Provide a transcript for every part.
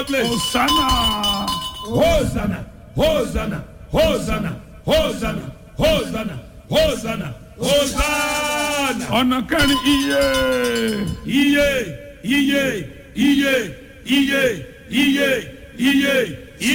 favored place. Hosanna. Hosanna, Hosanna, Hosanna, Hosanna, Hosanna, Hosanna, Hosanna. Ọ̀nà kẹrin iye. Iye, iye, iye, iye, iye, iye,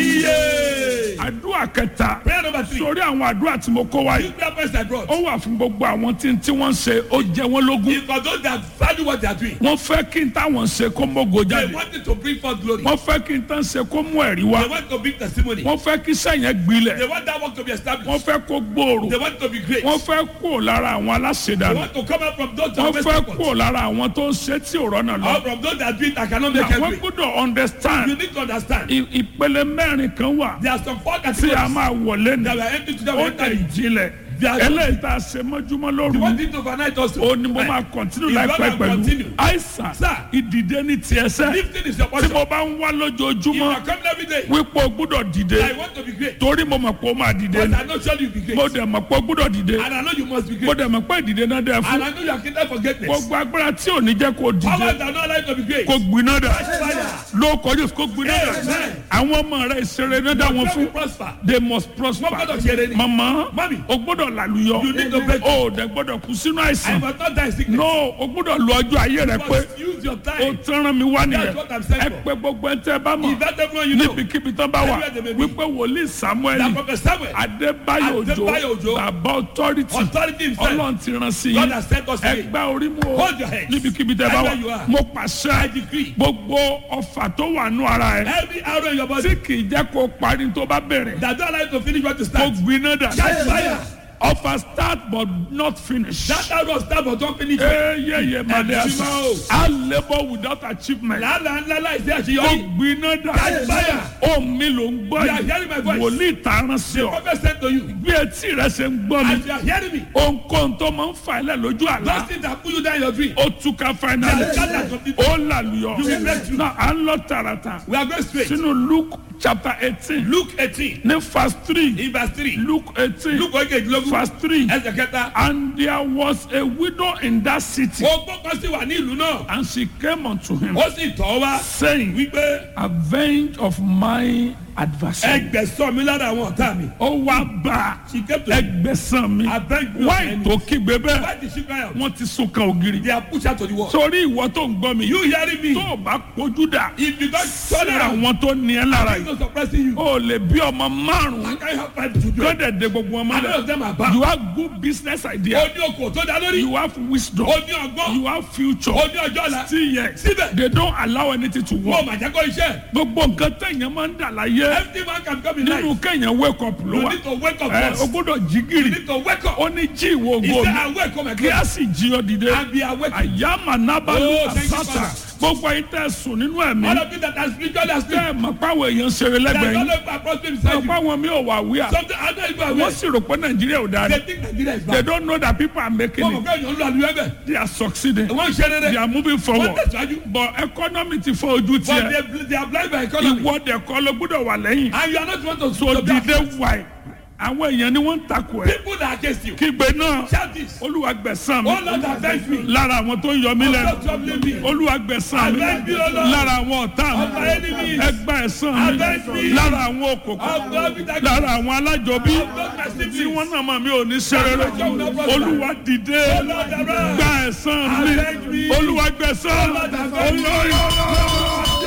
iye. Àdúrà kẹta. Prayer number three. Sórí àwọn àdúrà tí mo kó wá You yìí. prayer points I brought. Ó wà fún gbogbo àwọn tí tí wọ́n ń ṣe ó jẹ wọ́n lógún. If for those that value what they are doing, Wọ́n fẹ́ kí n táwọn ṣe kó mógo they jáde. want it to bring forth glory. Wọ́n fẹ́ kí n tán ṣe kó mú ẹ̀rí They wá. want to bring testimony. Wọ́n fẹ́ kí sẹ́yìn gbilẹ̀. They want that work to be Wọ́n established. fẹ́ kó gbòòrò. They want to be great. Wọ́n fẹ́ kó lára àwọn They aláṣẹdànù. want to come out from those that Wọ́n are fẹ́ best kó lára àwọn tó ń ṣe tí ò rọ́nà or lọ. from those that do it that cannot make Wọ́n it. gbọ́dọ̀ You understand. need to understand. I- Ìpele mẹ́rin kan wà There are some four tí a categories máa wọlé ní. that were empty to them. Ó we dẹ̀ entered. ìjìnlẹ̀. They are- Eléyìí tá a ṣe mọ́júmọ́ You lóru. want it overnight also. Ó ní mo máa kọ̀ntínú If you láìpẹ́ wanna pẹ̀lú. continue. Àìsàn Sir. ìdìde ní tiẹ̀ sẹ́. Lifting is your Tí portion. mo bá ń wá If you lójoojúmọ́ are coming every day, wípé o gbúdọ̀ dìde. I want to be great. Torí mo mọ̀ pé o máa dìde But ni. I know surely you'll be great. Mo dẹ̀ mọ̀ pé o gbúdọ̀ dìde. And I know you must be Mo great. dẹ̀ mọ̀ pé ìdìde náà dẹ̀ And fún. I know you are kingdom for greatness. Gbogbo agbára tí ò ní jẹ́ kó dìde. Powers that are not allowed to be great. Kó gbiná dà. Fire. Ló kọjú kó gbiná dà. Amen. Àwọn ọmọ rẹ̀ ìṣeré náà dá wọn Your fún. will prosper. They must prosper. Wọ́n gbọ́dọ̀ ṣe rere. Mama, Mami. o gbọ́dọ̀ làlùyọ. You need to break O ò dẹ̀ gbọ́dọ̀ kú sínú I àìsàn. must not die sickness. No, o gbọ́dọ̀ lo ọjọ́ ayé rẹ You pé must use your o time. tẹ́ràn mi wá nìyẹn. That's what I'm saying Ẹ for. pé gbogbo ẹ̀ tẹ́ ẹ bá mọ̀. If that everyone you know, Níbikíbi tán bá wà. Everywhere they may be. Wípé wòlíì Samuel that prophet Samuel, Adébáyò Adébáyò Òjó Òjó, bàbá authority authority himself, Ọlọ́run ti rán sí God yín. has sent us Ẹ today. gbá orí mu o. Hold your heads. Níbikíbi tẹ́ bá Everywhere you wà. are. Mo I pàṣẹ decree. gbogbo ọfà tó wà nù ara ẹ. Every arrow in your body Tí kì í jẹ́ kó parí tó bá bẹ̀rẹ̀. that don't allow you to finish what you Mo start. gbiná dà. Catch fire. Offer start but not finish. That arrow start but don't finish. Ee ye ye madam. Ẹ̀sìn máa o. I labour without achievement. Làálàá ńlá láìsí Mo àṣeyọrí. gbiná dà. Catch fire. Ohùn mi ló ń gbọ́ You are hearing my voice. Wòlíì tààràn sí The ọ. prophet said to you, Bí etí rẹ ṣe ń gbọ́ as mi. you are hearing me, Ohunkóhun tó máa ń fa ilẹ̀ lójú those àlá. things that pull you down in your dream, Ó túká finally. They are scattered completely. Ó làlùyọ. You will break through. Náà à ń lọ tààràtà. we are going straight. Sínú Luke chapter eighteen. Luke 18, Ní verse three. in verse 3. Luke eighteen. Luke ogejilogun, verse three. ẹsẹ̀ kẹta. And there was a widow in that city. Ogbó kan sì wà ní ìlú náà. And she came unto him, Ó sì tọ́ wá saying, wípé Avenge of my adversary. ẹgbẹ̀sán mi lára àwọn ọ̀tá mi. Ó wá bá She came to me. ẹgbẹ̀sán mi. Avenge me of my Wáì enemies. tó kígbe bẹ́ẹ̀. Why did she cry out? Wọ́n ti sún kan ògiri. They are pushed out to the wall. Sórí ìwọ tó ń gbọ́ mi. You hearing me? Tó o bá kojú dà. If you don't Sí turn around, àwọn tó ní ẹ lára I'm yìí. not suppressing you. O lè bí ọmọ márùn-ún. I can't have five children. Gọ́dẹ̀ de gbogbo ọmọ And none of rẹ̀. them are bad. You have good business Ó idea. ní okò tó dá lórí. You have wisdom. Ó ní ọgbọ́n. You have future. Ó ní ọjọ́ ọ̀la. Still yet. Síbẹ̀. They don't allow anything to Mo work. mà jẹ́ kó iṣẹ́. Gbogbo nǹkan tẹ̀yàn máa ń dà láyé. Every man can come in Nínú life. kẹ̀yàn wake up ló You wà. need to wake up Ẹ o first. gbọ́dọ̀ jí You gìrì. need to wake up. Ó ní jí ìwọ He ògo said, mi. I wake up my Kí God. a sì jí ọ dìde. And be awake. Àyàmà nábàlú Oh, thank you, àsátà. Father. Gbogbo ayé tẹ̀ sùn nínú ẹ̀mí. All of you that are spiritually asleep. Tẹ́ ẹ̀ mọ̀ páwọn èèyàn ṣeré That lẹ́gbẹ̀ẹ́ don't yín. know if I prosper Mọ̀ beside you. páwọn mi ò wà wíà. Something I don't even Wọ́n aware. sì rò pé Nàìjíríà ò dáa They ni. think Nigeria is They bad. don't know that people are making Wọ́n mọ̀ it. pé èèyàn ń lo àlùyọ ẹ̀bẹ̀. They are succeeding. Wọ́n ń ṣe They rere. are moving Wọ́n forward. tẹ̀síwájú. But economy ti fọ ojú But tiẹ̀. they they are blind by economy. Ìwọ dẹ̀ kọ́ ló gbọ́dọ̀ wà lẹ́yìn. And you are not one to So to be dìde afraid. wáì. Àwọn èèyàn ni wọ́n ń takò ẹ̀. People that are against you. Kígbe náà. Shout this. Olúwa gbẹ̀san mi. Oh Lord, avenge me. Lára àwọn tó ń yọ mí lẹ́nu. Stop troubling me. Olúwa gbẹ̀san mi. Avenge me, O Lord. Lára àwọn ọ̀tá Of my mi. enemies. Ẹgbà ẹ̀san mi. Avenge me. Lára àwọn òkòkò. Of God with that Lára àwọn alájọbí. Of God my Tí siblings. wọ́n náà máa mi ò ní ṣe rere. Olúwa dìde. Oh Lord, arise. Gba ẹ̀san Avenge mi. me. Olúwa gbẹ̀san. Lord, avenge me. Olórí.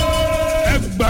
Ẹgbà